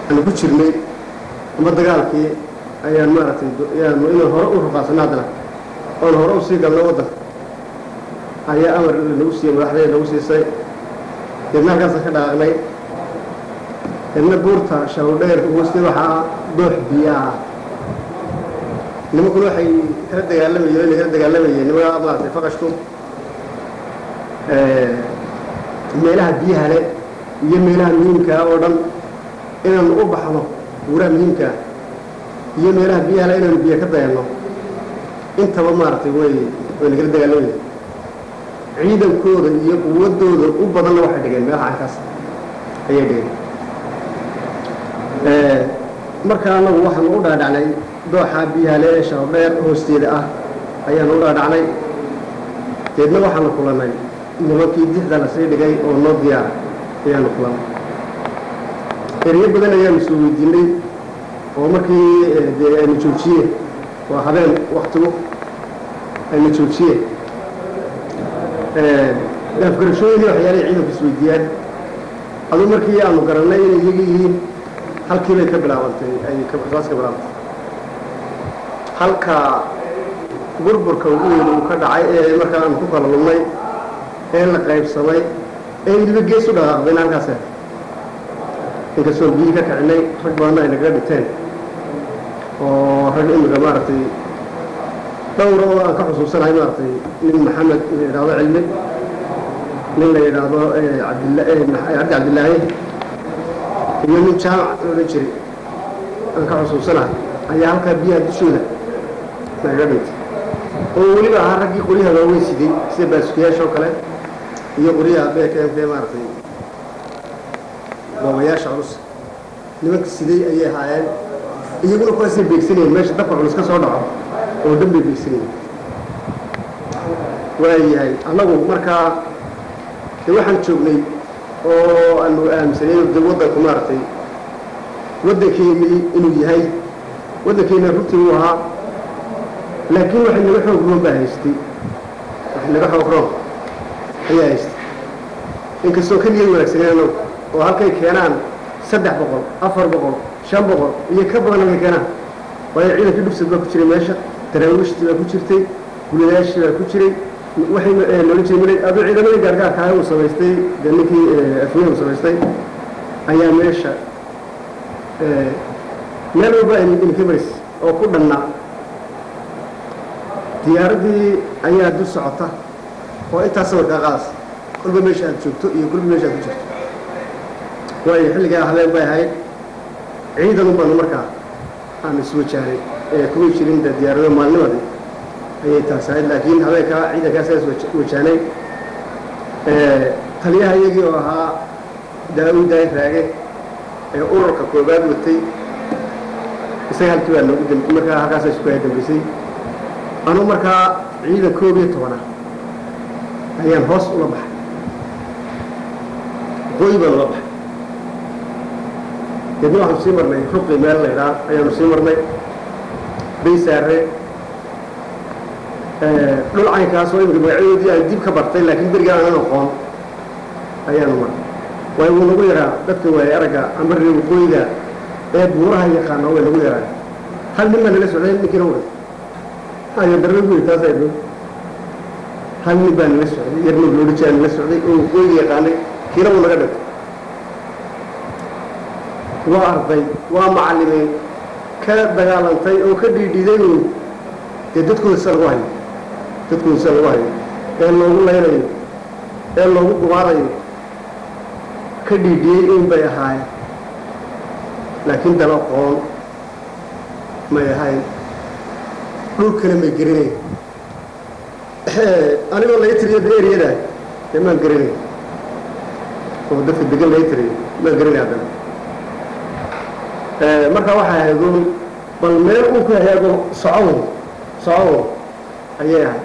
aanu ku jirnay ama dagaalkii ayaan maaragtay ayaanu inaan hore u ruqaasano haddana oon hore usii galno waddanka ayaa amar nagu siiyey madaxdee nagu siisay deedna halkaasa ka dhaqaaqnay deedna buurta shawdheer hooste waxaa doox biyaa nimankuna waxay kala dagaalamayeen inay kala dagaalamayeen nimankaa maaragtay faqashku meelaha biyaha le iyo meelaha muhiimkaa oo dhan inaanu u baxno buuraha muhiimkaa iyo meelaha biyaha le inaanu biyo ka dayanno intaba maaragtay way way nagala dagaalamayeen ciidankooda iyo quwadooda u badanna waxay dhigeen meelaha cankaas ayay dhigeen marka anagu waxaanu u dhaadhacnay dooxa biyaale ee shababdheer hoosteeda ah ayaanu u dhaadhacnay deedna waxaanu kulannay nimankii dixda la sii dhigay oo noo diyaara ayaanu kulannay eryo badan ayaanu soo weydiinay oo markii dee aynu joojiyeen waa habeen waktigu aynu joojiyeen afgarashooyinii waxyaalay ciidanku isweydiiyaan aduu markii aanu garannay inay iyaga yihiin halkii bay ka bilaabantay ay saas ka bilaabantay halka burburka ugu weyn uu ka dhacay ee markaa aanu ku kala lumnay ee la qaybsamay ee weliba gees u dhaqaaqdayna halkaas inkastoo biyii ka kicinay rag badanna ay nagaga dhinteen oo rag imika maaragtay dhowra oo aan ka xusuusanahay maaragtay nin maxamed la yidhaahdo cilmi nin la yidhaahdo cabdi cabdillaahi iyo nin jaamac la odhan jiray aan ka xusuusanahay ayaa halkaa biyaha dushooda nagaga dhintay oo weliba ahaa raggii qoryaha waaweyn siday sida baasukiyaasha oo kale iyo qoryaha bkmk maaragtay boobayaasha culus nimanka siday ayay ahaayeen iyaguna kuwaasay beegsanayeen meesha dabka culus ka soo dhaco oo dhan bay beegsanayeen waayahay annagu markaa de waxaan joognay oo aanu aaminsanay de waddanku maaragtay waddankeennii inuu yahay waddankeenna runtii uu ahaa laakiin waxay naga xoog roon baa haystay waxay naga xoog roon ayaa haystay inkastoo ka niyad wanaagsaneen annagu oo halkay keenaan saddex boqol afar boqol shan boqol iyo ka badan halkay keenaan waayo ciidankii dhubsad baa ku jiray meesha daraawiishtii baa ku jirtay guladaashii baa ku jiray waxay noola jeedin aduu ciidamadii gaargaarkaa uu samaystay dee ninkii afnihi uu samaystay ayaa meesha meel walba inka maris oo ku dhannaa diyaaraddii ayaa dul socota oo intaas sawirkaa qaadaysa kolba meesha aad joogto iyo kolba meesha aad ku jirto waayo xilligaa habeen bay ahayd ciidan un baanu markaa aan iswajahnay ee kuma jirin de diyaarado maalnimadii ayay taas ahayd laakiin habeenkaa ciidankaasaa iswajahnay taliyaha iyagii oo ahaa daawud daay raage ee ururka koobaad watay isaga halkii baa noogu dam markaa halkaasa isku aya dambaysay anuu markaa ciidan koob iyo tobana ayaan hoos ula baxay waqooyi baan ula baxay deedna waxaanu sii marnay ruqi meel la ydhaa ayaanu sii marnay baysaare dhul caynkaas oo imika magacyadoodii aan dib ka bartay laakiin berigaa aanan aqoon ayaanu marnay waayo wuu nagu yaraa dadka waaye aragga ambarre waqooyiga ee buuraha yaqaana way nagu yaraa hal nin baa nala socday ninkiina way ayo darre guyi taas ay dhow hal nin baa nala socday yarnoog loodhi jiraa nala socday oo waqooyiga yaqaanay kiina wuu naga dhintay waa arday waa macallimeen ka dagaalantay oo ka dhiidhiiday uun dee dadkooda sida lagu hayo dadkooda sida lagu hayo ee loogu laynayo ee loogu gumaadayo ka dhiidhiyey un bay ahaayeen laakiin daba qoon may ahayn dhulkana may gerinayn anigoo laga tiriyo de eriyada dee maan gerinayn oo dadka degan laga tiriyo maan gerinay haddana markaa waxay ahayd uun bal meel uu ku hagaago socown socown ayay ahayd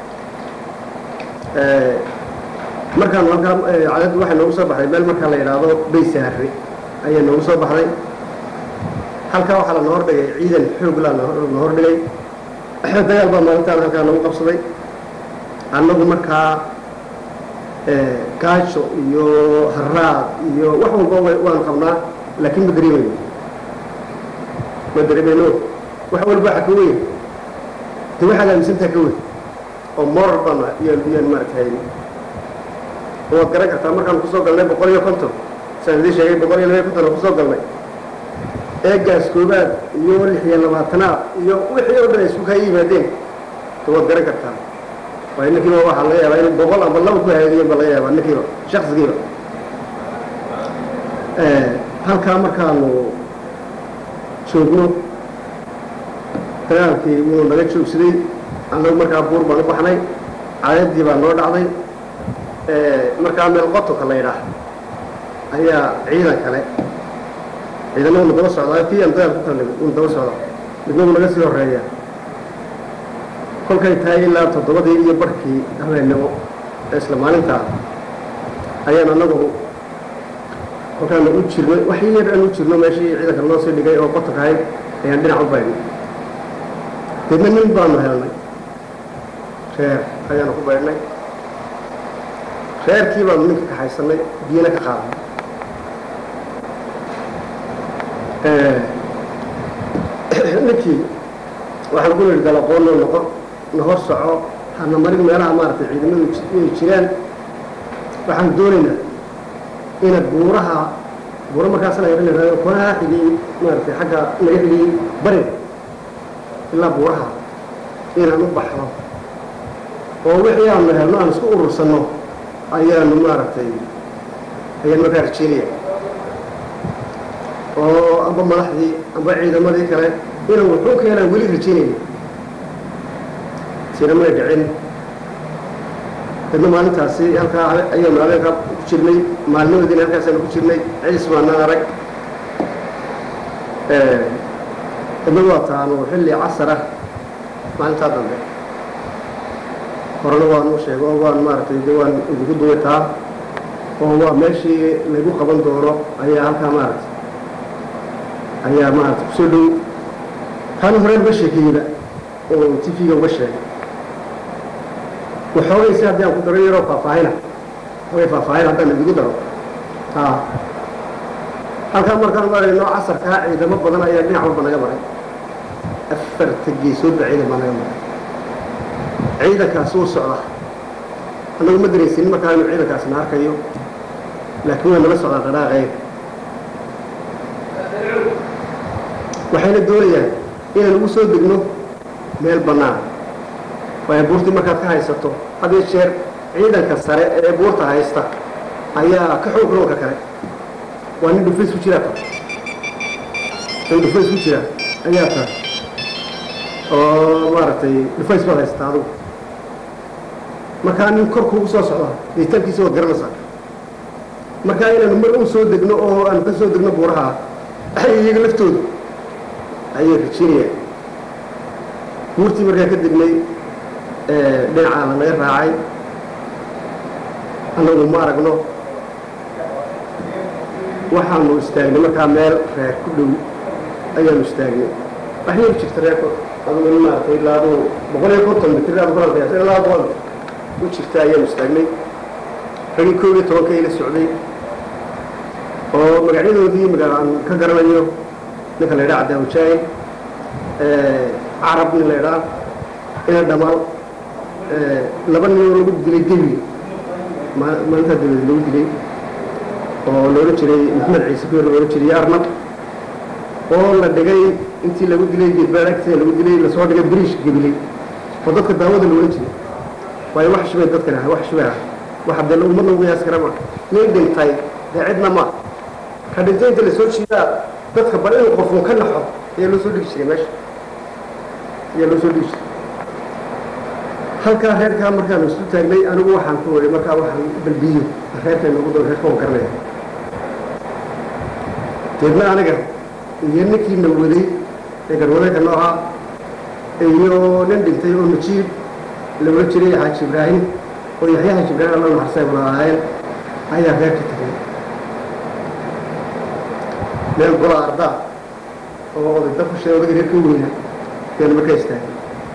markaan halkaa cadaddu waxay noogu soo baxday meel markaa la yidhaahdo baysaare ayay noogu soo baxday halkaa waxaa la noo hordhigay ciidan xoog laa noo hordhigay dagaal baa maalintaan halkaa nagu qabsaday annagu markaa gaajo iyo haraad iyo wax walba waanu qabnaa laakiin ma dareemayo ma dareemeyno wax walba waxa ka weyn de waxaad aaminsantaha ka weyn oo moral baan yaan yaan maaragtay waad garan kartaa markaan kusoo galnay boqol iyo konton saan idiin sheegay boqol iyo laba iyo konton aan kusoo galnay eegaas koobaad iyo lix iyo labaatanaad iyo wixii oo dhan ay isku kaa yimaadeen de waad garan kartaa waayo ninkiiba waxaa laga yaabaa in boqol ama laba ku hagaagiyeen ba laga yaabaa ninkiiba shaksigiiba halkaa markaanu joogno dagaalkii wuu naga joogsaday annagu markaa buur baan u baxnay cadeedii baa noo dhacday markaa meel qotonka la yidhaah ayaa ciidan kale ciidana wuna daba socdaa kii aan dagaal ku kala nimid wuna daba socdaa midna wuu naga sii horeeya kolkay tahay ilaa toddobadii iyo barhkii habeennimo ee isla maalintaa ayaan annagu kolkaanu u jirnay wax yar aan u jirno meeshii ciidanka loo sii dhigay oo qotonka ahayd ayaan dhinac u baydhnay deedna nin baanu helnay reer ayaanu ku baydhnay reerkii baanu ninka kaxaysanay biyana ka qaadnay ninkii waxaan ku nidhi galaqoonoo noqo na hor soco hana marin meelaha maaragtay ciidamadu inay jiraan waxaan doonaynaa inaad buuraha buuro markaas la yidhahdo konaha xigay maaragtay xagga laga xigay bariga ilaa buuraha inaan u baxno oo wixii aanu helno aan isku urursanno ayaanu maaragtay ayaan markaa rajeynaya oo amba madaxdii amba ciidamadii kale inaan wuxuu keenaan weli rajeynayna sina may dhicin dadna maalintaasi halkaa ayaanu habeenkaa ku jirnay maalnimadina halkaasaanu ku jirnay ciis baanaan arag dadna waa taanu xilli casar ah maalintaa dambe horena waan u sheego oo waan maaragtay de waan idinku duwataa oo waa meeshii lagu qaban doono ayaa halkaa maaragtay ayaa maaragtay kusoo dhow taan horeen uga sheekeeyeyba oo tv-ga uga sheegay waxoogay si haddii aan ku daro yaroo faahfaahina way faahfaahin haddaan idigu daro a halkaa markaan marayno casarkaa ciidamo badan ayaa dhinac walba naga maray afarta geesoodba ciidan baa naga maray ciidankaas wuu socda annagu ma daraysin markaa inu ciidankaasna arkayo laakiin way nala socdaa dhadhaaqeyn waxayna doonayaan inaan ugu soo degno meel bannaan waayo buurtii markaad ka haysato had iyo jeer ciidanka sare ee buurta haysta ayaa ka xoog roonka kale waa nin dhufays ku jiraa tahay nin dhufays ku jira ayaa tahay oo maaragtay dhufays baad haysataa adugu markaa nin korkuugu soo socda deitaankiisa waad garanaysaa markaa inaanu mar u soo degno oo aanu ka soo degno buuraha iyaga laftooda ayay rajinayaan buurtii markaa ka degnay dhinacaa la naga raacay annagu ma aragno waxaanu istaagnay markaa meel reer ku dhow ayaanu istaagnay wax yar jirta reerka adugu in maaragtay ilaa aduu boqol iyo konton mitir aad kulan qiyaasa ilaa boqol mitir u jirta ayaanu istaagnay ragii koob iyo tobanka ila socday oo magacyadoodii magaa aan ka garanayo ninka la yidhaha cabdiawajaahin carab nin la yidhaha ina dhamaal laba nin oo lagu dilay debi maalintaa dabadeed lagu dilay oo loola jiray maxamed ciise kuyer loola jiray arnab oo la dhigay intii lagu dilay geedbaad agteeda lagu dilay lasoo dhigay biriish gebilay oo dadka daawada loola jiray waayo wax shubay dadkan ah wax shubay ah wax dee ummadna ugu yaas kara ma nin dhintay dee cidna ma ka dhintay inta lasoo jiidaa dadka bal in qofun ka naxo ayaa loo soo dhigi jiray meesha ayaa loo soo dhigi jiray halkaa reerkaa markaanu isu taagnay anigu waxaan ku wari markaa waxaan balbiyo reerka noogu doo reerka waan garanaya deedna aniga iyo ninkiina waday ee garwadayka nooca iyo nin dhintay oo najiib loola jiray xaaji ibraahim oo yaxya xaaji ibraahim alla naxarsay wada ahaayeen ayaa reerka tagay meel gola ardaa oo oday dafushe odaga reer ka weyna yaanu markaa istaagay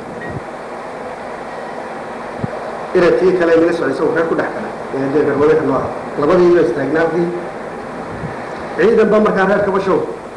iradkii kale naga socday isagoo reer ku dhex galay ee dee garwadayka nooca labadiiba istaagnaa halkii ciidan baa markaa reer kabashow